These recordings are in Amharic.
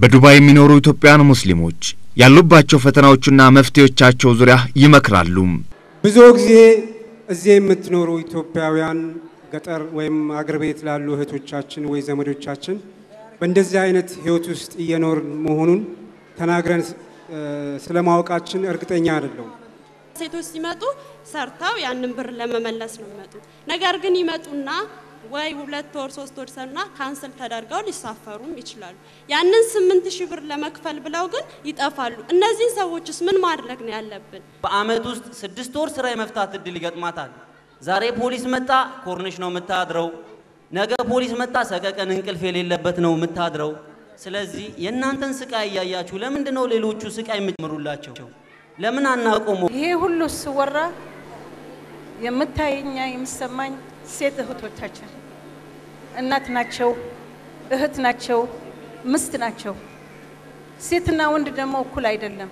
በዱባይ የሚኖሩ ኢትዮጵያውያን ሙስሊሞች ያሉባቸው ፈተናዎችና መፍትሄዎቻቸው ዙሪያ ይመክራሉ። ብዙ ጊዜ እዚህ የምትኖሩ ኢትዮጵያውያን ገጠር ወይም አገር ቤት ላሉ እህቶቻችን ወይ ዘመዶቻችን በእንደዚህ አይነት ህይወት ውስጥ እየኖርን መሆኑን ተናግረን ስለማወቃችን እርግጠኛ አይደለሁም። ሴቶች ሲመጡ ሰርተው ያንን ብር ለመመለስ ነው የሚመጡት። ነገር ግን ይመጡና ወይ ሁለት ወር ሶስት ወር ሰና ካንስል ተደርገው ሊሳፈሩም ይችላሉ። ያንን ስምንት ሺህ ብር ለመክፈል ብለው ግን ይጠፋሉ። እነዚህን ሰዎችስ ምን ማድረግ ነው ያለብን? በአመት ውስጥ ስድስት ወር ስራ የመፍታት እድል ይገጥማታል። ዛሬ ፖሊስ መጣ፣ ኮርኒሽ ነው የምታድረው። ነገ ፖሊስ መጣ፣ ሰቀቀን እንቅልፍ የሌለበት ነው የምታድረው። ስለዚህ የእናንተን ስቃይ እያያችሁ ለምንድን ነው ሌሎቹ ስቃይ የምትምሩላቸው? ለምን አናቆመው? ይሄ ሁሉ ስወራ የምታየኛ የሚሰማኝ ሴት እህቶቻችን እናት ናቸው፣ እህት ናቸው፣ ምስት ናቸው። ሴትና ወንድ ደግሞ እኩል አይደለም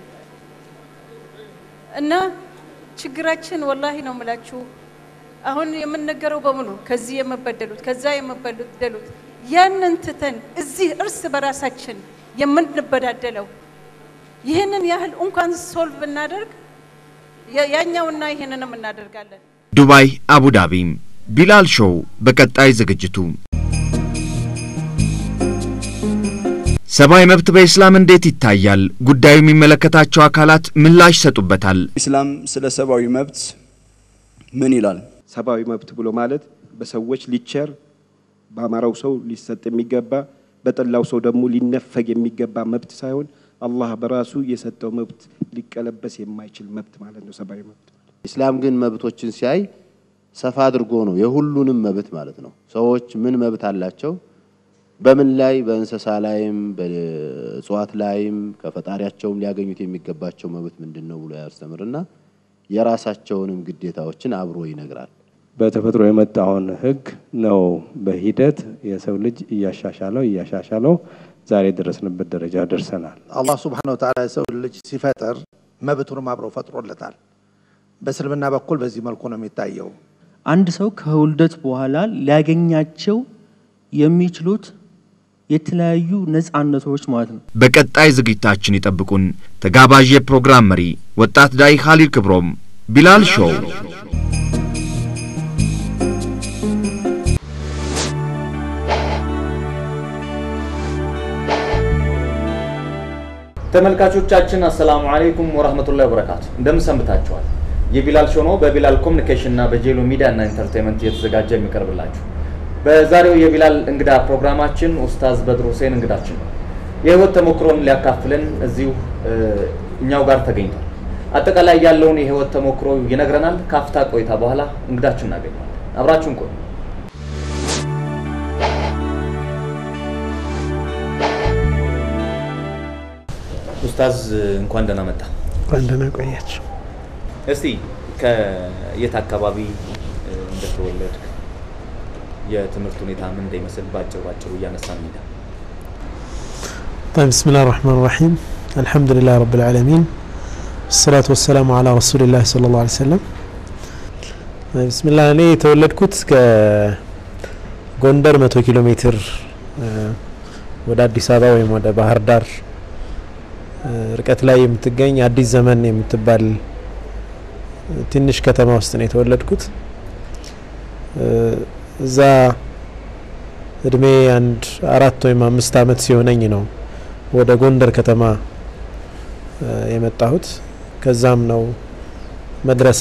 እና ችግራችን ወላሂ ነው የምላችሁ አሁን የምንነገረው በሙሉ ከዚህ የምበደሉት ከዛ የምበደሉት ያንን ትተን እዚህ እርስ በራሳችን የምንበዳደለው ይህንን ያህል እንኳን ሶልቭ ብናደርግ ያኛውና ይህንንም እናደርጋለን። ዱባይ አቡዳቢ ቢላል ሾው በቀጣይ ዝግጅቱ ሰብአዊ መብት በኢስላም እንዴት ይታያል? ጉዳዩ የሚመለከታቸው አካላት ምላሽ ይሰጡበታል። ኢስላም ስለ ሰብአዊ መብት ምን ይላል? ሰብአዊ መብት ብሎ ማለት በሰዎች ሊቸር በአማራው ሰው ሊሰጥ የሚገባ በጠላው ሰው ደግሞ ሊነፈግ የሚገባ መብት ሳይሆን አላህ በራሱ የሰጠው መብት ሊቀለበስ የማይችል መብት ማለት ነው ሰብአዊ መብት። ኢስላም ግን መብቶችን ሲያይ ሰፋ አድርጎ ነው የሁሉንም መብት ማለት ነው። ሰዎች ምን መብት አላቸው? በምን ላይ በእንስሳ ላይም በእጽዋት ላይም ከፈጣሪያቸውም ሊያገኙት የሚገባቸው መብት ምንድን ነው ብሎ ያስተምርና የራሳቸውንም ግዴታዎችን አብሮ ይነግራል። በተፈጥሮ የመጣውን ሕግ ነው በሂደት የሰው ልጅ እያሻሻለው እያሻሻለው ዛሬ የደረስንበት ደረጃ ደርሰናል። አላህ ሱብሓነሁ ወተዓላ የሰው ልጅ ሲፈጥር መብቱንም አብሮ ፈጥሮለታል። በእስልምና በኩል በዚህ መልኩ ነው የሚታየው። አንድ ሰው ከውልደት በኋላ ሊያገኛቸው የሚችሉት የተለያዩ ነጻነቶች ማለት ነው። በቀጣይ ዝግጅታችን ይጠብቁን። ተጋባዥ የፕሮግራም መሪ ወጣት ዳይ ኻሊል ክብሮም ቢላል ሾው ተመልካቾቻችን አሰላሙ አለይኩም ወራህመቱላሂ ወበረካቱ። እንደምን ሰንብታችኋል? የቢላል ሾው ነው በቢላል ኮሚኒኬሽን እና በጄሎ ሚዲያ እና ኢንተርቴንመንት እየተዘጋጀ የሚቀርብላችሁ። በዛሬው የቢላል እንግዳ ፕሮግራማችን ኡስታዝ በድሩ ሁሴን እንግዳችን ነው። የህይወት ተሞክሮን ሊያካፍለን እዚሁ እኛው ጋር ተገኝቷል። አጠቃላይ ያለውን የህይወት ተሞክሮ ይነግረናል። ካፍታ ቆይታ በኋላ እንግዳችን እናገኘዋለን። አብራችሁን ቆዩ። ኡስታዝ እንኳን ደህና መጣ። እንኳን ደህና ቆያችሁ። እስቲ ከየት አካባቢ እንደተወለድክ የትምህርት ሁኔታ ምን እንደሚመስል ባጭሩ ባጭሩ እያነሳን እንሂዳ። طيب بسم الله الرحمن الرحيم الحمد لله رب العالمين الصلاة والسلام على رسول الله صلى الله عليه وسلم بسم الله እኔ የተወለድኩት ከጎንደር መቶ ኪሎ ሜትር ወደ አዲስ አበባ ወይም ወደ ባህር ዳር ርቀት ላይ የምትገኝ አዲስ ዘመን የምትባል ትንሽ ከተማ ውስጥ ነው የተወለድኩት። እዛ እድሜ አንድ አራት ወይም አምስት አመት ሲሆነኝ ነው ወደ ጎንደር ከተማ የመጣሁት። ከዛም ነው መድረሳ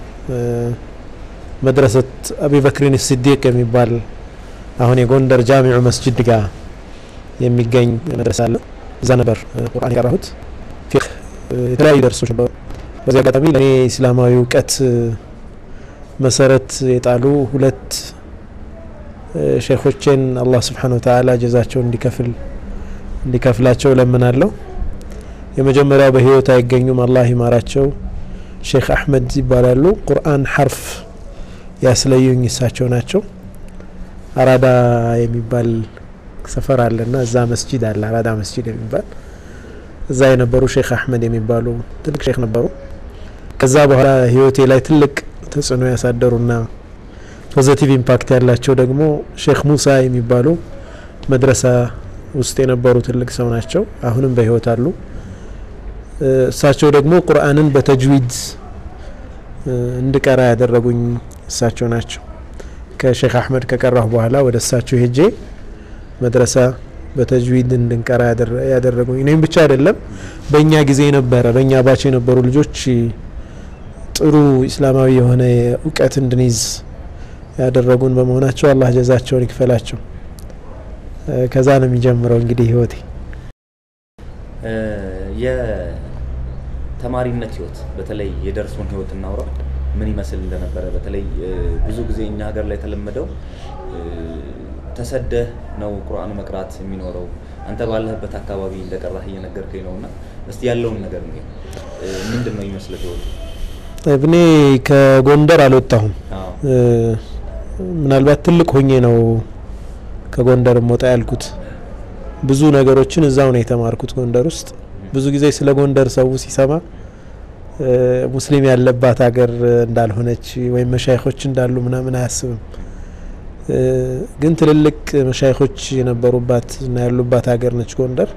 መድረሰት አቢበክሪን ሲዲቅ የሚባል አሁን የጎንደር ጃሚዑ መስጅድ ጋር የሚገኝ መድረሳ አለ። እዛ ነበር ቁርአን የቀራሁት። ፊቅህ፣ የተለያዩ ደርሶች ነበሩ። በዚህ አጋጣሚ ለእኔ እስላማዊ እውቀት መሰረት የጣሉ ሁለት ሼኾቼን አላህ ስብሓነ ወተዓላ ጀዛቸውን እንዲከፍል እንዲከፍላቸው ለምናለሁ። የመጀመሪያው በህይወት አይገኙም፣ አላህ ይማራቸው። ሼክ አሕመድ ይባላሉ። ቁርአን ሐርፍ ያስለዩኝ እሳቸው ናቸው። አራዳ የሚባል ሰፈር አለና እዛ መስጂድ አለ፣ አራዳ መስጂድ የሚባል እዛ የነበሩ ሼክ አሕመድ የሚባሉ ትልቅ ሼክ ነበሩ። ከዛ በኋላ ህይወቴ ላይ ትልቅ ተጽዕኖ ያሳደሩና ፖዘቲቭ ኢምፓክት ያላቸው ደግሞ ሼክ ሙሳ የሚባሉ መድረሳ ውስጥ የነበሩ ትልቅ ሰው ናቸው። አሁንም በህይወት አሉ። እሳቸው ደግሞ ቁርአንን በተጅዊድ እንድቀራ ያደረጉኝ እሳቸው ናቸው። ከሼክ አህመድ ከቀራሁ በኋላ ወደ እሳቸው ሄጄ መድረሳ በተጅዊድ እንድንቀራ ያደረጉኝ እኔም ብቻ አይደለም፣ በእኛ ጊዜ ነበረ በእኛ ባች የነበሩ ልጆች ጥሩ ኢስላማዊ የሆነ እውቀት እንድንይዝ ያደረጉን በመሆናቸው አላህ ጀዛቸውን ይክፈላቸው። ከዛ ነው የሚጀምረው እንግዲህ ህይወቴ። የተማሪነት ህይወት በተለይ የደርሶን ህይወት እናውራ ምን ይመስል እንደነበረ። በተለይ ብዙ ጊዜ እኛ ሀገር ላይ የተለመደው ተሰደህ ነው ቁርአን መቅራት የሚኖረው። አንተ ባለህበት አካባቢ እንደቀራህ እየነገርከኝ ነው እና እስቲ ያለውን ነገር ነው ምንድን ነው ይመስልህ ህይወቱ? እኔ ከጎንደር አልወጣሁም። ምናልባት ትልቅ ሆኜ ነው ከጎንደር ወጣ ያልኩት። ብዙ ነገሮችን እዛው ነው የተማርኩት ጎንደር ውስጥ። ብዙ ጊዜ ስለ ጎንደር ሰው ሲሰማ ሙስሊም ያለባት ሀገር እንዳልሆነች ወይም መሻይኮች እንዳሉ ምናምን አያስብም። ግን ትልልቅ መሻይኮች የነበሩባት እና ያሉባት ሀገር ነች ጎንደር።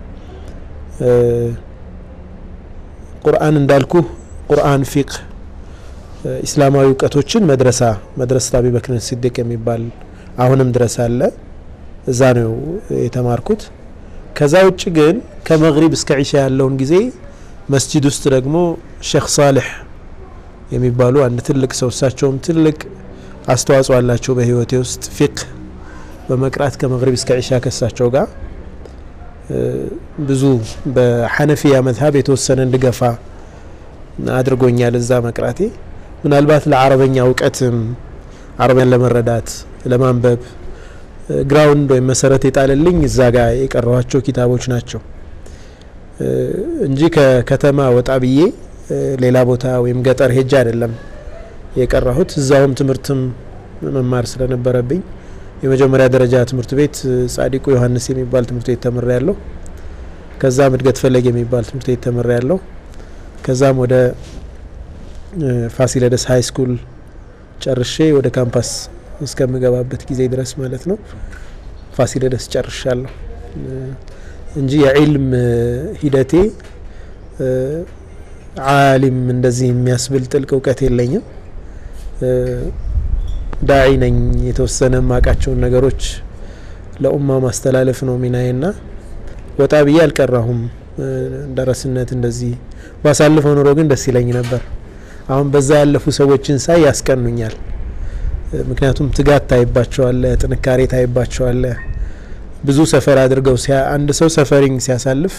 ቁርአን እንዳልኩ ቁርአን፣ ፊቅህ፣ ኢስላማዊ እውቀቶችን መድረሳ መድረሳ አቢበክር ሲዲቅ የሚባል አሁንም ድረስ አለ። እዛ ነው የተማርኩት። ከዛ ውጭ ግን ከመግሪብ እስከ ዒሻ ያለውን ጊዜ መስጂድ ውስጥ ደግሞ ሼክ ሳልሕ የሚባሉ አንድ ትልቅ ሰው እሳቸውም ትልቅ አስተዋጽኦ አላቸው በህይወቴ ውስጥ ፊቅህ በመቅራት ከመግሪብ እስከ ዒሻ ከሳቸው ጋር ብዙ በሐነፊያ መዝሀብ የተወሰነ እንድገፋ አድርጎኛል። እዛ መቅራቴ ምናልባት ለአረበኛ እውቀትም አረበኛን ለመረዳት ለማንበብ ግራውንድ ወይም መሰረት የጣለልኝ እዛ ጋር የቀረኋቸው ኪታቦች ናቸው እንጂ ከከተማ ወጣ ብዬ ሌላ ቦታ ወይም ገጠር ሄጃ አይደለም የቀራሁት። እዛውም ትምህርትም መማር ስለነበረብኝ የመጀመሪያ ደረጃ ትምህርት ቤት ጻዲቁ ዮሐንስ የሚባል ትምህርት ቤት ተምሬ ያለሁ። ከዛም እድገት ፈለግ የሚባል ትምህርት ቤት ተምሬ ያለሁ። ከዛም ወደ ፋሲለደስ ሀይ ስኩል ጨርሼ ወደ ካምፓስ እስከምገባበት ጊዜ ድረስ ማለት ነው ፋሲለደስ ጨርሻለሁ እንጂ የዒልም ሂደቴ ዓሊም እንደዚህ የሚያስብል ጥልቅ እውቀት የለኝም። ዳዒ ነኝ። የተወሰነ ማቃቸውን ነገሮች ለኡማ ማስተላለፍ ነው ሚናዬና ወጣ ብዬ አልቀራሁም። ደረስነት እንደዚህ ባሳልፈው ኑሮ ግን ደስ ይለኝ ነበር። አሁን በዛ ያለፉ ሰዎችን ሳይ ያስቀኑኛል። ምክንያቱም ትጋት ታይባቸዋለ፣ ጥንካሬ ታይባቸዋለ። ብዙ ሰፈር አድርገው አንድ ሰው ሰፈሪንግ ሲያሳልፍ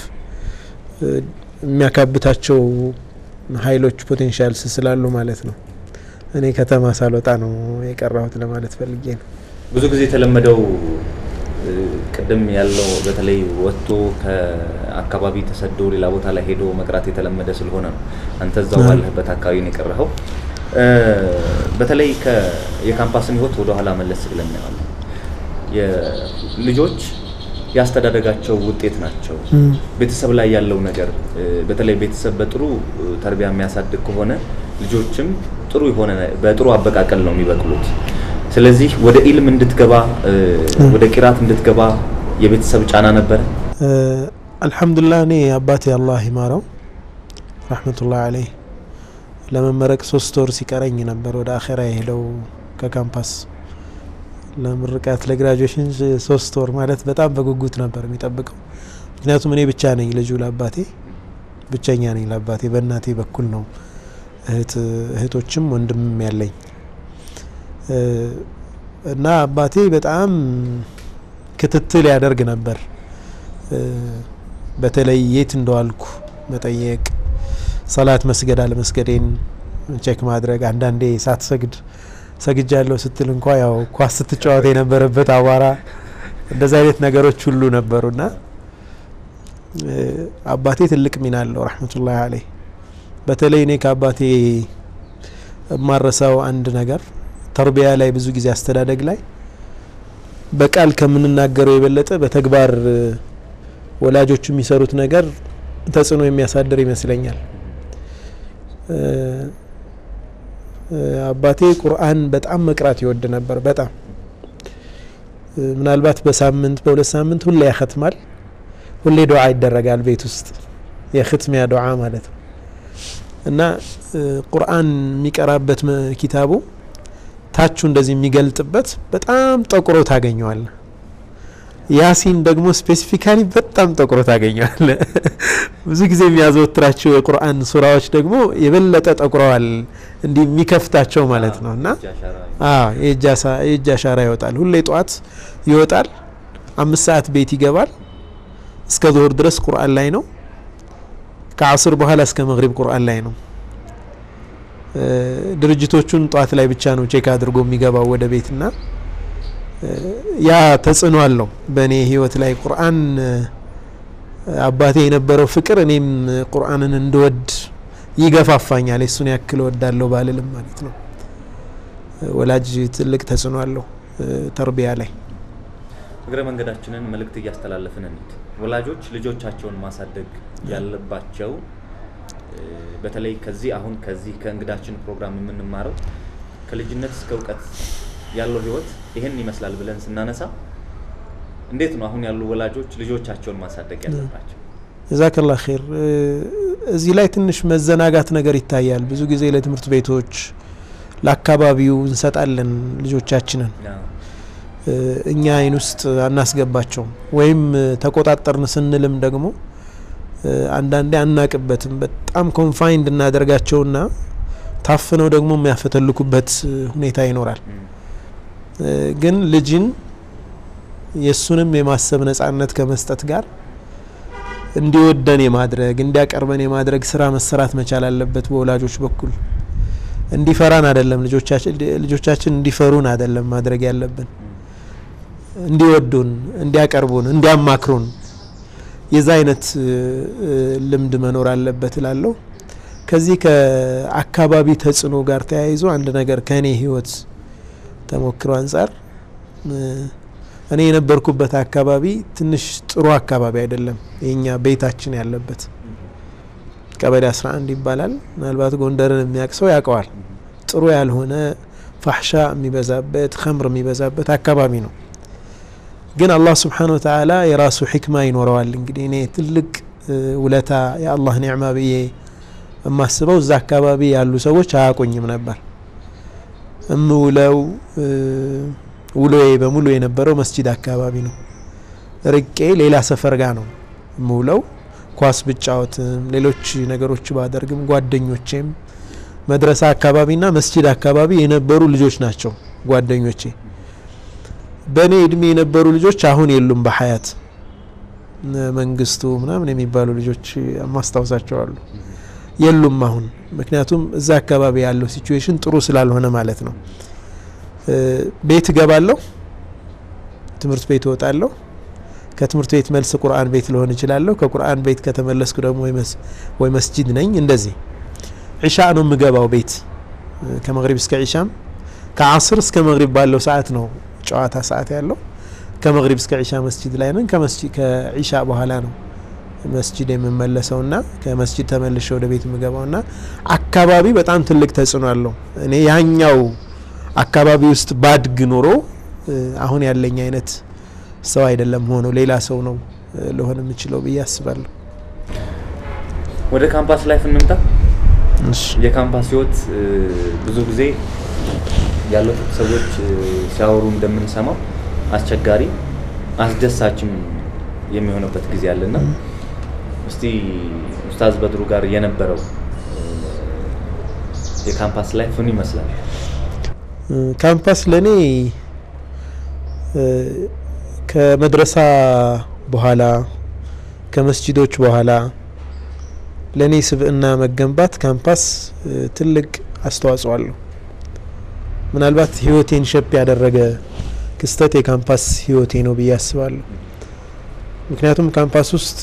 የሚያካብታቸው ኃይሎች ፖቴንሻልስ ስላሉ ማለት ነው። እኔ ከተማ ሳልወጣ ነው የቀራሁት ለማለት ፈልጌ ነው። ብዙ ጊዜ የተለመደው ቅድም ያለው በተለይ ወጥቶ ከአካባቢ ተሰዶ ሌላ ቦታ ላይ ሄዶ መቅራት የተለመደ ስለሆነ ነው። አንተ እዛው ባለህበት አካባቢ ነው የቀረኸው። በተለይ የካምፓስን ህይወት ወደኋላ መለስ ብለን እናየዋለን። ልጆች ያስተዳደጋቸው ውጤት ናቸው። ቤተሰብ ላይ ያለው ነገር በተለይ ቤተሰብ በጥሩ ተርቢያ የሚያሳድግ ከሆነ ልጆችም ጥሩ የሆነ በጥሩ አበቃቀል ነው የሚበቅሉት። ስለዚህ ወደ ኢልም እንድትገባ ወደ ቂራት እንድትገባ የቤተሰብ ጫና ነበረ? አልሐምዱሊላህ እኔ አባቴ አላህ ይማረው ረሕመቱላህ አለይህ ለመመረቅ ሶስት ወር ሲቀረኝ ነበር ወደ አኼራ የሄደው ከካምፓስ ለምርቃት ለግራጁዌሽን ሶስት ወር ማለት በጣም በጉጉት ነበር የሚጠብቀው። ምክንያቱም እኔ ብቻ ነኝ ልጁ ለአባቴ ብቸኛ ነኝ ለአባቴ። በእናቴ በኩል ነው እህቶችም ወንድምም ያለኝ እና አባቴ በጣም ክትትል ያደርግ ነበር። በተለይ የት እንደዋልኩ መጠየቅ፣ ሰላት መስገድ አለመስገዴን ቼክ ማድረግ፣ አንዳንዴ ሳትሰግድ ሰግጃለሁ ስትል እንኳ ያው ኳስ ስትጫወት የነበረበት አቧራ፣ እንደዚህ አይነት ነገሮች ሁሉ ነበሩና አባቴ ትልቅ ሚና አለው ረሕመቱላህ አለይህ። በተለይ እኔ ከአባቴ የማረሳው አንድ ነገር ተርቢያ ላይ ብዙ ጊዜ አስተዳደግ ላይ በቃል ከምንናገረው የበለጠ በተግባር ወላጆቹ የሚሰሩት ነገር ተጽዕኖ የሚያሳድር ይመስለኛል። አባቴ ቁርአን በጣም መቅራት ይወድ ነበር። በጣም ምናልባት በሳምንት በሁለት ሳምንት ሁሌ ያኸትማል። ሁሌ ዱዓ ይደረጋል ቤት ውስጥ የኽትሚያ ዱዓ ማለት ነው እና ቁርአን የሚቀራበት ኪታቡ ታቹ እንደዚህ የሚገልጥበት በጣም ጠቁሮ ታገኘዋል። ያሲን ደግሞ ስፔሲፊካሊ በጣም ጠቁሮ ታገኘዋል። ብዙ ጊዜ የሚያዘወትራቸው የቁርአን ሱራዎች ደግሞ የበለጠ ጠቁረዋል እንዲህ የሚከፍታቸው ማለት ነው እና የእጅ አሻራ ይወጣል። ሁሌ ጠዋት ይወጣል። አምስት ሰዓት ቤት ይገባል። እስከ ዙሁር ድረስ ቁርአን ላይ ነው። ከአስር በኋላ እስከ መግሪብ ቁርአን ላይ ነው። ድርጅቶቹን ጠዋት ላይ ብቻ ነው ቼክ አድርጎ የሚገባው ወደ ቤትና ያ ተጽዕኖ አለው በእኔ ህይወት ላይ ቁርአን አባቴ የነበረው ፍቅር እኔም ቁርአንን እንድወድ ይገፋፋኛል። የሱን ያክል ወዳለሁ ባልልም ማለት ነው። ወላጅ ትልቅ ተጽዕኖ አለው ተርቢያ ላይ። እግረ መንገዳችንን መልእክት እያስተላለፍን እንሂድ። ወላጆች ልጆቻቸውን ማሳደግ ያለባቸው በተለይ ከዚህ አሁን ከዚህ ከእንግዳችን ፕሮግራም የምንማረው ከልጅነት እስከ እውቀት ያለው ህይወት ይህን ይመስላል ብለን ስናነሳ እንዴት ነው አሁን ያሉ ወላጆች ልጆቻቸውን ማሳደግ ያለባቸው? ጀዛከላ ኸይር። እዚህ ላይ ትንሽ መዘናጋት ነገር ይታያል። ብዙ ጊዜ ለትምህርት ቤቶች ለአካባቢው እንሰጣለን ልጆቻችንን እኛ አይን ውስጥ አናስገባቸውም። ወይም ተቆጣጠርን ስንልም ደግሞ አንዳንዴ አናቅበትም። በጣም ኮንፋይንድ እናደርጋቸውና ታፍነው ደግሞ የሚያፈተልኩበት ሁኔታ ይኖራል። ግን ልጅን የእሱንም የማሰብ ነጻነት ከመስጠት ጋር እንዲወደን የማድረግ እንዲያቀርበን የማድረግ ስራ መሰራት መቻል አለበት በወላጆች በኩል። እንዲፈራን አይደለም ልጆቻችን እንዲፈሩን አይደለም ማድረግ ያለብን፣ እንዲወዱን፣ እንዲያቀርቡን፣ እንዲያማክሩን የዛ አይነት ልምድ መኖር አለበት እላለሁ። ከዚህ ከአካባቢ ተጽዕኖ ጋር ተያይዞ አንድ ነገር ከእኔ ህይወት ተሞክሮ አንጻር እኔ የነበርኩበት አካባቢ ትንሽ ጥሩ አካባቢ አይደለም። የኛ ቤታችን ያለበት ቀበሌ 11 ይባላል። ምናልባት ጎንደርን የሚያውቅ ሰው ያውቀዋል። ጥሩ ያልሆነ ፋሕሻ የሚበዛበት ከምር የሚበዛበት አካባቢ ነው። ግን አላህ ስብሓነ ወተዓላ የራሱ ሕክማ ይኖረዋል። እንግዲህ እኔ ትልቅ ውለታ የአላህ ኒዕማ ብዬ የማስበው እዛ አካባቢ ያሉ ሰዎች አያውቁኝም ነበር። እምውለው ውሎዬ በሙሉ የነበረው መስጂድ አካባቢ ነው። ርቄ ሌላ ሰፈር ጋር ነው እምውለው። ኳስ ብጫወትም ሌሎች ነገሮች ባደርግም ጓደኞቼም መድረሳ አካባቢና መስጂድ አካባቢ የነበሩ ልጆች ናቸው ጓደኞቼ። በእኔ እድሜ የነበሩ ልጆች አሁን የሉም በሀያት መንግስቱ ምናምን የሚባሉ ልጆች ማስታወሳቸው አሉ የሉም አሁን። ምክንያቱም እዛ አካባቢ ያለው ሲቹዌሽን ጥሩ ስላልሆነ ማለት ነው። ቤት እገባለሁ፣ ትምህርት ቤት እወጣለሁ። ከትምህርት ቤት መልስ ቁርአን ቤት ልሆን እችላለሁ። ከቁርአን ቤት ከተመለስኩ ደግሞ ወይ መስጂድ ነኝ። እንደዚህ ዒሻ ነው የምገባው ቤት ከመግሪብ እስከ ዒሻም ከአስር እስከ መግሪብ ባለው ሰዓት ነው ጨዋታ ሰዓት ያለው። ከመግሪብ እስከ ዒሻ መስጂድ ላይ ነን። ከዒሻ በኋላ ነው መስጂድ የምመለሰው ና ከመስጂድ ተመልሼ ወደ ቤት የምገባው ና አካባቢ በጣም ትልቅ ተጽዕኖ አለው። እኔ ያኛው አካባቢ ውስጥ ባድግ ኖሮ አሁን ያለኝ አይነት ሰው አይደለም ሆኖ ሌላ ሰው ነው ልሆን የምችለው ብዬ አስባለሁ። ወደ ካምፓስ ላይፍ እንምጣ። የካምፓስ ህይወት ብዙ ጊዜ ያለፉት ሰዎች ሲያወሩ እንደምንሰማው አስቸጋሪ አስደሳችም የሚሆንበት ጊዜ አለና እስቲ ኡስታዝ በድሩ ጋር የነበረው የካምፓስ ላይፍ ምን ይመስላል? ካምፓስ ለእኔ ከመድረሳ በኋላ ከመስጂዶች በኋላ ለእኔ ስብዕና መገንባት ካምፓስ ትልቅ አስተዋጽኦ አለው። ምናልባት ህይወቴን ሸፕ ያደረገ ክስተት የካምፓስ ህይወቴ ነው ብዬ አስባለሁ። ምክንያቱም ካምፓስ ውስጥ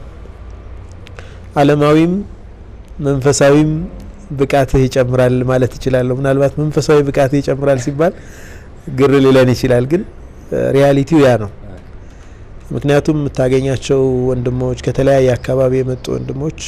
አለማዊም መንፈሳዊም ብቃትህ ይጨምራል ማለት እችላለሁ። ምናልባት መንፈሳዊ ብቃትህ ይጨምራል ሲባል ግር ሊለን ይችላል፣ ግን ሪያሊቲው ያ ነው። ምክንያቱም የምታገኛቸው ወንድሞች ከተለያየ አካባቢ የመጡ ወንድሞች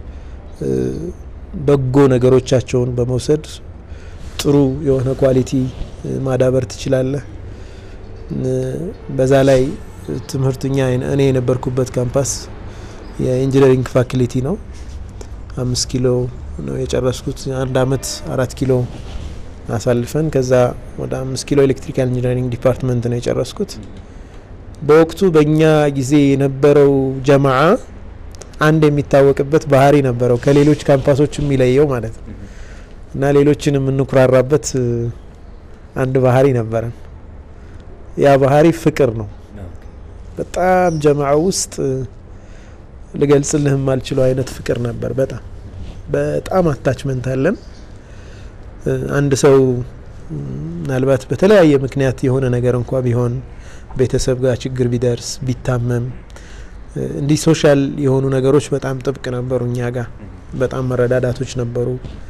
በጎ ነገሮቻቸውን በመውሰድ ጥሩ የሆነ ኳሊቲ ማዳበር ትችላለህ። በዛ ላይ ትምህርት እኛ እኔ የነበርኩበት ካምፓስ የኢንጂነሪንግ ፋክሊቲ ነው። አምስት ኪሎ ነው የጨረስኩት። አንድ አመት አራት ኪሎ አሳልፈን ከዛ ወደ አምስት ኪሎ ኤሌክትሪካል ኢንጂነሪንግ ዲፓርትመንት ነው የጨረስኩት። በወቅቱ በእኛ ጊዜ የነበረው ጀማዓ አንድ የሚታወቅበት ባህሪ ነበረው ከሌሎች ካምፓሶች የሚለየው ማለት ነው እና ሌሎችን የምንኩራራበት አንድ ባህሪ ነበረን። ያ ባህሪ ፍቅር ነው። በጣም ጀማዓ ውስጥ ልገልጽልህ የማልችለው አይነት ፍቅር ነበር። በጣም በጣም አታችመንት አለን። አንድ ሰው ምናልባት በተለያየ ምክንያት የሆነ ነገር እንኳ ቢሆን ቤተሰብ ጋር ችግር ቢደርስ ቢታመም እንዲህ ሶሻል የሆኑ ነገሮች በጣም ጥብቅ ነበሩ እኛ ጋር በጣም መረዳዳቶች ነበሩ።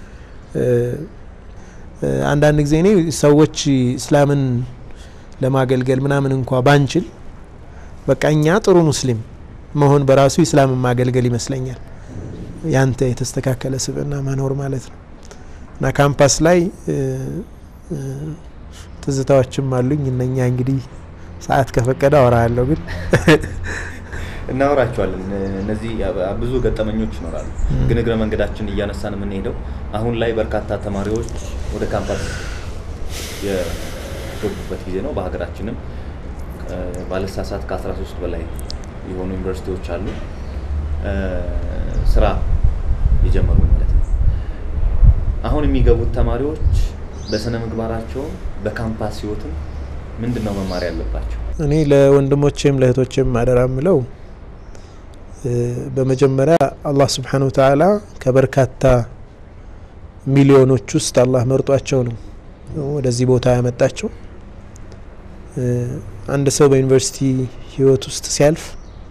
አንዳንድ ጊዜ እኔ ሰዎች እስላምን ለማገልገል ምናምን እንኳ ባንችል በቃ እኛ ጥሩ ሙስሊም መሆን በራሱ ኢስላምን ማገልገል ይመስለኛል። ያንተ የተስተካከለ ስብዕና መኖር ማለት ነው እና ካምፓስ ላይ ትዝታዎችም አሉኝ። እነኛ እንግዲህ ሰዓት ከፈቀደ አወራለሁ ግን እናወራቸዋለን። እነዚህ ብዙ ገጠመኞች ይኖራሉ። ግን እግረ መንገዳችን እያነሳን የምንሄደው አሁን ላይ በርካታ ተማሪዎች ወደ ካምፓስ የገቡበት ጊዜ ነው። በሀገራችንም ባለሳሳት ከ13 በላይ የሆኑ ዩኒቨርሲቲዎች አሉ ስራ የጀመሩ ማለት ነው። አሁን የሚገቡት ተማሪዎች በስነ ምግባራቸው በካምፓስ ህይወትም ምንድን ነው መማር ያለባቸው? እኔ ለወንድሞቼም ለእህቶቼም አደራ ምለው በመጀመሪያ አላህ ስብሓን ወተዓላ ከበርካታ ሚሊዮኖች ውስጥ አላህ መርጧቸው ነው ወደዚህ ቦታ ያመጣቸው። አንድ ሰው በዩኒቨርሲቲ ህይወት ውስጥ ሲያልፍ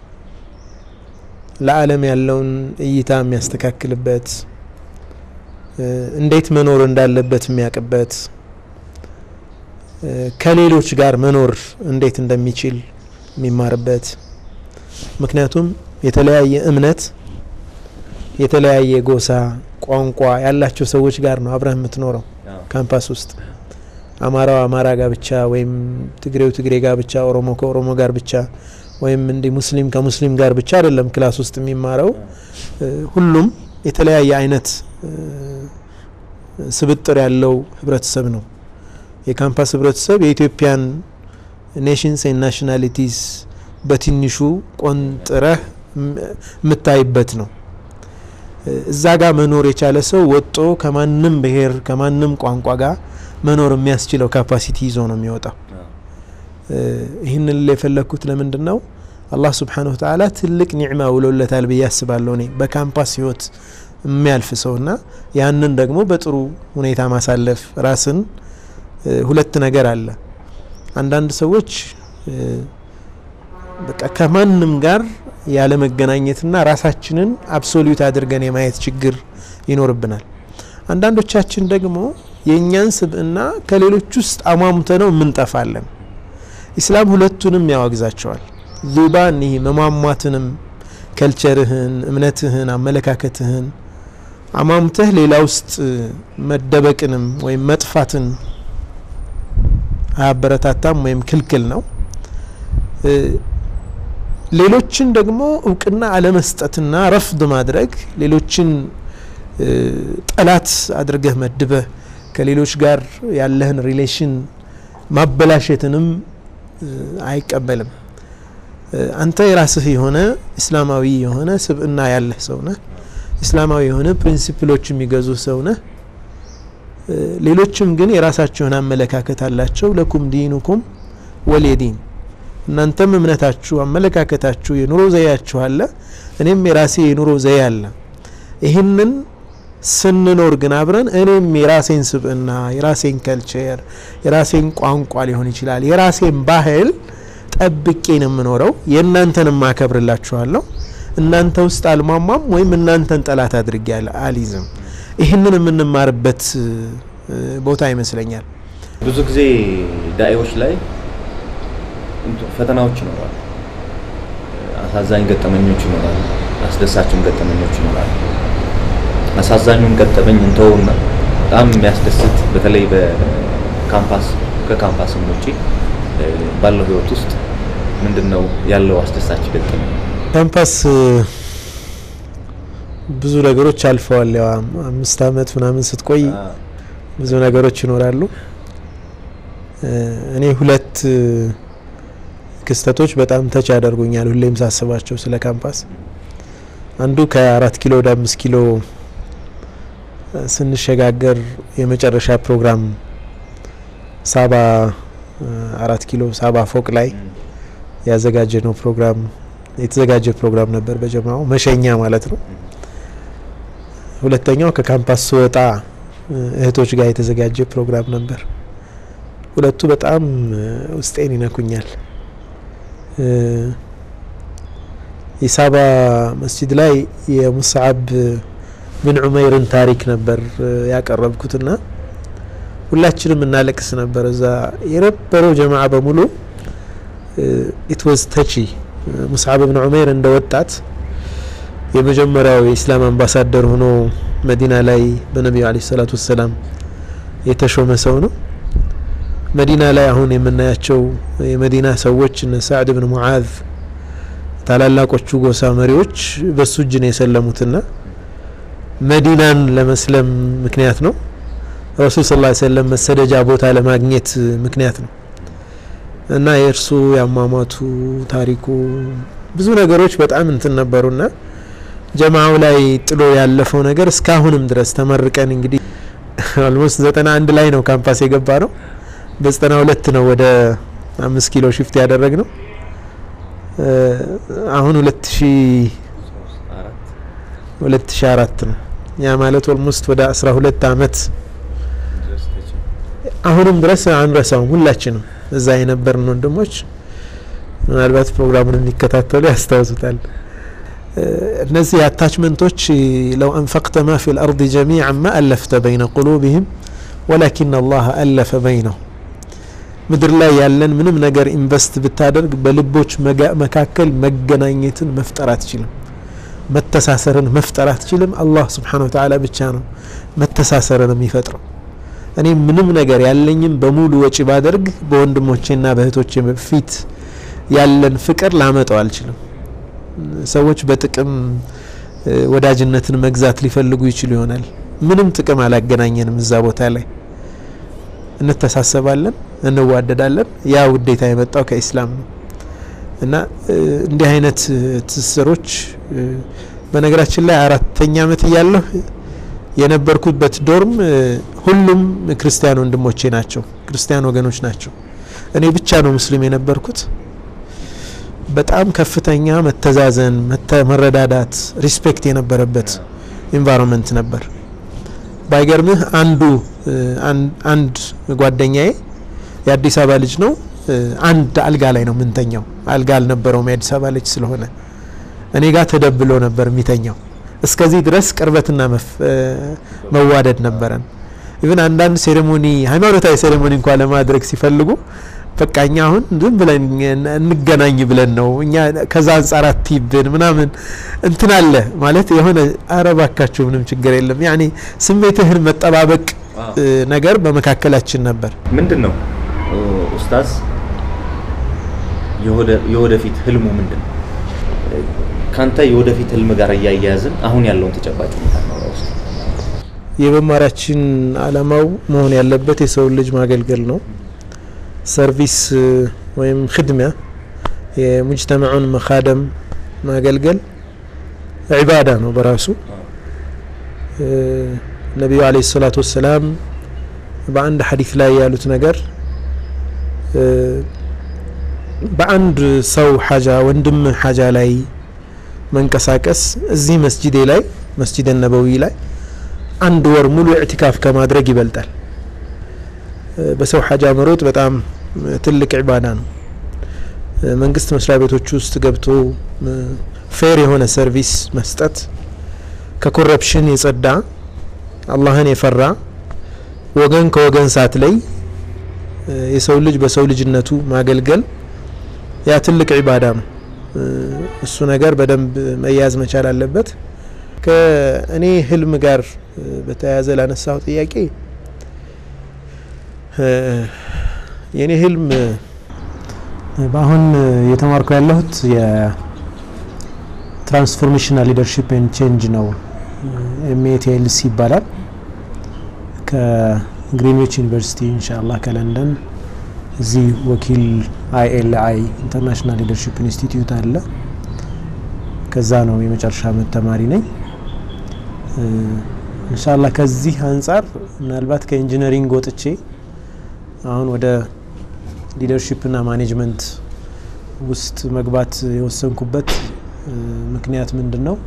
ለዓለም ያለውን እይታ የሚያስተካክልበት እንዴት መኖር እንዳለበት የሚያውቅበት ከሌሎች ጋር መኖር እንዴት እንደሚችል የሚማርበት ምክንያቱም የተለያየ እምነት የተለያየ ጎሳ ቋንቋ ያላቸው ሰዎች ጋር ነው አብረህ የምትኖረው ካምፓስ ውስጥ አማራው አማራ ጋር ብቻ ወይም ትግሬው ትግሬ ጋር ብቻ ኦሮሞ ከኦሮሞ ጋር ብቻ ወይም እንዲህ ሙስሊም ከሙስሊም ጋር ብቻ አይደለም ክላስ ውስጥ የሚማረው ሁሉም የተለያየ አይነት ስብጥር ያለው ህብረተሰብ ነው የካምፓስ ህብረተሰብ የኢትዮጵያን ኔሽንስ ናሽናሊቲስ በትንሹ ቆንጥረህ የምታይበት ነው እዛ ጋር መኖር የቻለ ሰው ወጦ ከማንም ብሔር ከማንም ቋንቋ ጋር መኖር የሚያስችለው ካፓሲቲ ይዞ ነው የሚወጣው ይህንን የፈለግኩት ለምንድን ነው አላህ ስብሓንሁ ተዓላ ትልቅ ኒዕማ ውሎለታል ብዬ አስባለሁ እኔ በካምፓስ ህይወት የሚያልፍ ሰውና ያንን ደግሞ በጥሩ ሁኔታ ማሳለፍ ራስን ሁለት ነገር አለ አንዳንድ ሰዎች በቃ ከማንም ጋር ያለ መገናኘትና ራሳችንን አብሶሉት አድርገን የማየት ችግር ይኖርብናል አንዳንዶቻችን ደግሞ የእኛን ስብዕና ከሌሎች ውስጥ አሟሙተ ነው የምንጠፋለን ኢስላም ሁለቱንም ያወግዛቸዋል ዙባን ይህ መሟሟትንም ከልቸርህን እምነትህን አመለካከትህን አሟሙተህ ሌላ ውስጥ መደበቅንም ወይም መጥፋትን አያበረታታም ወይም ክልክል ነው ሌሎችን ደግሞ እውቅና አለመስጠትና ረፍድ ማድረግ ሌሎችን ጠላት አድርገህ መድበህ ከሌሎች ጋር ያለህን ሪሌሽን ማበላሸትንም አይቀበልም አንተ የራስህ የሆነ እስላማዊ የሆነ ስብዕና ያለህ ሰው ነህ እስላማዊ የሆነ ፕሪንሲፕሎች የሚገዙ ሰው ነህ ሌሎችም ግን የራሳቸውን አመለካከት አላቸው ለኩም ዲኑኩም ወሌዲን እናንተም እምነታችሁ አመለካከታችሁ የኑሮ ዘያችሁ አለ እኔም የራሴ የኑሮ ዘዬ አለ ይህንን ስንኖር ግን አብረን እኔም የራሴን ስብዕና የራሴን ከልቸር የራሴን ቋንቋ ሊሆን ይችላል የራሴን ባህል ጠብቄ ነው የምኖረው የእናንተን ማከብርላችኋለሁ እናንተ ውስጥ አልሟሟም ወይም እናንተን ጠላት አድርጌ አልይዝም ይህንን የምንማርበት ቦታ ይመስለኛል ብዙ ጊዜ ዳኤዎች ላይ ፈተናዎች ይኖራሉ አሳዛኝ ገጠመኞች ይኖራሉ አስደሳችም ገጠመኞች ይኖራሉ አሳዛኙን ገጠመኝ እንተውና በጣም የሚያስደስት በተለይ በካምፓስ ከካምፓስም ውጪ ባለው ህይወት ውስጥ ምንድን ነው ያለው አስደሳች ገጠመኝ? ካምፓስ ብዙ ነገሮች አልፈዋል። ያው አምስት አመት ምናምን ስትቆይ ብዙ ነገሮች ይኖራሉ። እኔ ሁለት ክስተቶች በጣም ተች ያደርጉኛል ሁሌም ሳስባቸው ስለ ካምፓስ። አንዱ ከአራት ኪሎ ወደ አምስት ኪሎ ስንሸጋገር የመጨረሻ ፕሮግራም ሳባ አራት ኪሎ ሳባ ፎቅ ላይ ያዘጋጀ ነው ፕሮግራም የተዘጋጀ ፕሮግራም ነበር በጀማው መሸኛ ማለት ነው። ሁለተኛው ከካምፓስ ስወጣ እህቶች ጋር የተዘጋጀ ፕሮግራም ነበር። ሁለቱ በጣም ውስጤን ይነኩኛል። የሳባ መስጂድ ላይ የሙስዓብ ብን ዑመይርን ታሪክ ነበር ያቀረብኩትና ሁላችንም እናለቅስ ነበር። እዛ የነበረው ጀማዓ በሙሉ ኢት ዋዝ ተቺ ሙስዓብ ብን ዑመይር እንደ ወጣት የመጀመሪያው የኢስላም አምባሳደር ሆኖ መዲና ላይ በነቢዩ አለይሂ ሰላቱ ወሰላም የተሾመ ሰው ነው። መዲና ላይ አሁን የምናያቸው የመዲና ሰዎች እነ ሳዕድ ብን ሙዓዝ ታላላቆቹ ጎሳ መሪዎች በሱ እጅ ነው የሰለሙትና መዲናን ለመስለም ምክንያት ነው። ረሱል ስ ላ ሰለም መሰደጃ ቦታ ለማግኘት ምክንያት ነው እና የእርሱ ያሟሟቱ ታሪኩ ብዙ ነገሮች በጣም እንትን ነበሩና ጀማው ላይ ጥሎ ያለፈው ነገር እስካሁንም ድረስ ተመርቀን እንግዲህ ኦልሞስት ዘጠና አንድ ላይ ነው ካምፓስ የገባ ነው። በዘጠና ሁለት ነው ወደ አምስት ኪሎ ሽፍት ያደረግ ነው። አሁን ሁለት ሺ ሁለት ሺ አራት ነው። ያ ማለት ኦልሞስት ወደ አስራ ሁለት አመት አሁንም ድረስ አንረሳውም። ሁላችንም እዛ የነበርን ወንድሞች ምናልባት ፕሮግራሙን የሚከታተሉ ያስታውሱታል። እነዚህ አታችመንቶች ለው አንፈቅተ ማ ፊ ልአርድ ጀሚዓን ማ አለፍተ በይነ ቁሉብህም ወላኪን አላህ አለፈ በይነው ምድር ላይ ያለን ምንም ነገር ኢንቨስት ብታደርግ በልቦች መካከል መገናኘትን መፍጠር አትችልም። መተሳሰርን መፍጠር አትችልም። አላህ ስብሓነ ወተዓላ ብቻ ነው መተሳሰርን የሚፈጥረው። እኔ ምንም ነገር ያለኝም በሙሉ ወጪ ባደርግ በወንድሞቼና በእህቶቼ ፊት ያለን ፍቅር ላመጣው አልችልም። ሰዎች በጥቅም ወዳጅነትን መግዛት ሊፈልጉ ይችሉ ይሆናል። ምንም ጥቅም አላገናኘንም እዛ ቦታ ላይ እንተሳሰባለን፣ እንዋደዳለን። ያ ውዴታ የመጣው ከኢስላም ነው እና እንዲህ አይነት ትስስሮች በነገራችን ላይ አራተኛ አመት እያለሁ የነበርኩበት ዶርም ሁሉም ክርስቲያን ወንድሞቼ ናቸው፣ ክርስቲያን ወገኖች ናቸው። እኔ ብቻ ነው ሙስሊም የነበርኩት። በጣም ከፍተኛ መተዛዘን፣ መረዳዳት፣ ሪስፔክት የነበረበት ኢንቫይሮንመንት ነበር። ባይገርምህ አንዱ አንድ ጓደኛዬ የአዲስ አበባ ልጅ ነው። አንድ አልጋ ላይ ነው የምንተኛው። አልጋ አልነበረውም የአዲስ አበባ ልጅ ስለሆነ እኔ ጋር ተደብሎ ነበር የሚተኛው። እስከዚህ ድረስ ቅርበትና መዋደድ ነበረን። ኢቭን አንዳንድ ሴሬሞኒ ሃይማኖታዊ ሴሬሞኒ እንኳ ለማድረግ ሲፈልጉ በቃ እኛ አሁን ዝም ብለን እንገናኝ ብለን ነው እኛ ከዛ አንጻር አትይብን ምናምን እንትን አለ ማለት የሆነ አረባካችሁ ምንም ችግር የለም ያኔ ስሜትህን መጠባበቅ ነገር በመካከላችን ነበር። ምንድን ነው ኡስታዝ የወደፊት ህልሙ ምንድን ነው? ካንተ የወደፊት ህልም ጋር እያያያዝን አሁን ያለውን ተጨባጭ ሁኔታ ነው ውስጥ የመማሪያችን አላማው መሆን ያለበት የሰው ልጅ ማገልገል ነው። ሰርቪስ ወይም ክድሚያ የሙጅተማዑን መካደም ማገልገል ዒባዳ ነው በራሱ። ነቢዩ አለይሂ ሰላቱ ወሰላም በአንድ ሐዲስ ላይ ያሉት ነገር በአንድ ሰው ሐጃ ወንድም ሐጃ ላይ መንቀሳቀስ እዚህ መስጂዴ ላይ መስጂድ ነበዊ ላይ አንድ ወር ሙሉ ኢዕቲካፍ ከማድረግ ይበልጣል። በሰው ሐጃ መሮጥ በጣም ትልቅ ዒባዳ ነው። መንግስት መስሪያ ቤቶች ውስጥ ገብቶ ፌር የሆነ ሰርቪስ መስጠት፣ ከኮረፕሽን የጸዳ አላህን የፈራ ወገን ከወገን ሳትለይ የሰው ልጅ በሰው ልጅነቱ ማገልገል ያ ትልቅ ዒባዳ ነው። እሱ ነገር በደንብ መያዝ መቻል አለበት። ከእኔ ህልም ጋር በተያያዘ ላነሳው ጥያቄ የእኔ ህልም በአሁን እየተማርኩ ያለሁት የትራንስፎርሜሽናል ሊደርሺፕ ኤንድ ቼንጅ ነው። ኤምኤቲኤልሲ ይባላል። ከግሪንዊች ዩኒቨርሲቲ ኢንሻአላህ ከለንደን እዚህ ወኪል አይኤልአይ ኢንተርናሽናል ሊደርሺፕ ኢንስቲትዩት አለ። ከዛ ነው የመጨረሻ ዓመት ተማሪ ነኝ። ኢንሻአላህ ከዚህ አንጻር ምናልባት ከኢንጂነሪንግ ወጥቼ አሁን ወደ ሊደርሺፕና ማኔጅመንት ውስጥ መግባት የወሰንኩበት ምክንያት ምንድን ነው?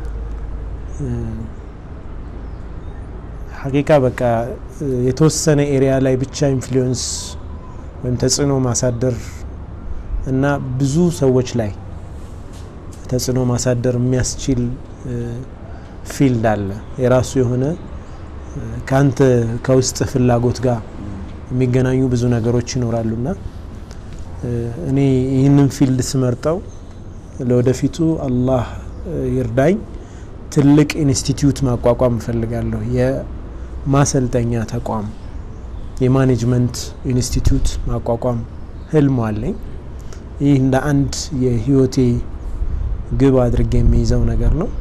ሀቂቃ በቃ የተወሰነ ኤሪያ ላይ ብቻ ኢንፍሉዌንስ ወይም ተጽዕኖ ማሳደር እና ብዙ ሰዎች ላይ ተጽዕኖ ማሳደር የሚያስችል ፊልድ አለ። የራሱ የሆነ ከአንተ ከውስጥ ፍላጎት ጋር የሚገናኙ ብዙ ነገሮች ይኖራሉና እኔ ይህንን ፊልድ ስመርጠው ለወደፊቱ አላህ ይርዳኝ ትልቅ ኢንስቲትዩት ማቋቋም እፈልጋለሁ። የማሰልጠኛ ተቋም የማኔጅመንት ኢንስቲትዩት ማቋቋም ህልሙ አለኝ። ይህ እንደ አንድ የህይወቴ ግብ አድርጌ የሚይዘው ነገር ነው።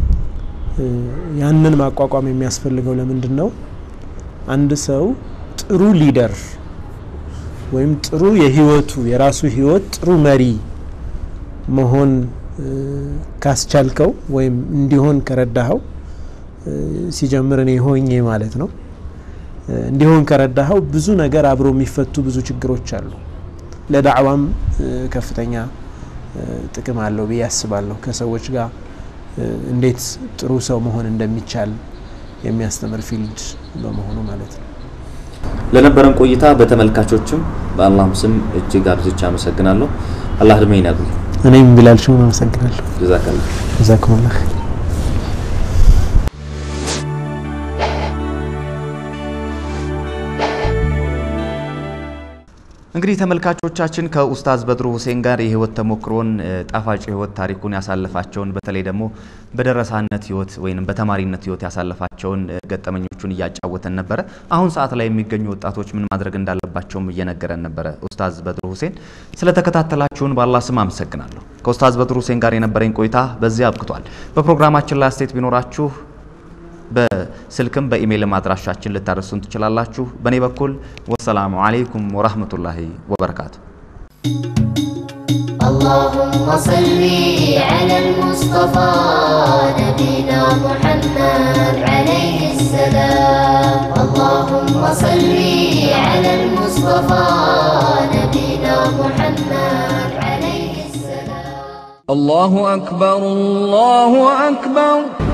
ያንን ማቋቋም የሚያስፈልገው ለምንድን ነው? አንድ ሰው ጥሩ ሊደር ወይም ጥሩ የህይወቱ የራሱ ህይወት ጥሩ መሪ መሆን ካስቻልከው ወይም እንዲሆን ከረዳኸው ሲጀምር እኔ ሆኜ ማለት ነው እንዲሆን ከረዳኸው ብዙ ነገር አብሮ የሚፈቱ ብዙ ችግሮች አሉ። ለዳዕዋም ከፍተኛ ጥቅም አለው ብዬ አስባለሁ። ከሰዎች ጋር እንዴት ጥሩ ሰው መሆን እንደሚቻል የሚያስተምር ፊልድ በመሆኑ ማለት ነው። ለነበረን ቆይታ በተመልካቾችም በአላህም ስም እጅግ አብዝቼ አመሰግናለሁ። አላህ እድሜን ያጉል። እኔም ቢላል ሽሙን አመሰግናለሁ። ጀዛከላህ ጀዛኩሙላህ እንግዲህ ተመልካቾቻችን ከኡስታዝ በድሩ ሁሴን ጋር የህይወት ተሞክሮን ጣፋጭ የህይወት ታሪኩን ያሳለፋቸውን በተለይ ደግሞ በደረሳነት ህይወት ወይም በተማሪነት ህይወት ያሳለፋቸውን ገጠመኞቹን እያጫወተን ነበረ። አሁን ሰዓት ላይ የሚገኙ ወጣቶች ምን ማድረግ እንዳለባቸውም እየነገረን ነበረ ኡስታዝ በድሩ ሁሴን። ስለተከታተላችሁን በአላህ ስም አመሰግናለሁ። ከኡስታዝ በድሩ ሁሴን ጋር የነበረኝ ቆይታ በዚህ አብቅቷል። በፕሮግራማችን ላይ አስተያየት ቢኖራችሁ በስልክም በኢሜይልም አድራሻችን ልታደርሱን ትችላላችሁ። በእኔ በኩል ወሰላሙ አለይኩም ወራህመቱላሂ ወበረካቱ። اللهم صل على المصطفى نبينا محمد عليه السلام اللهم صل على المصطفى نبينا محمد عليه السلام الله أكبر الله أكبر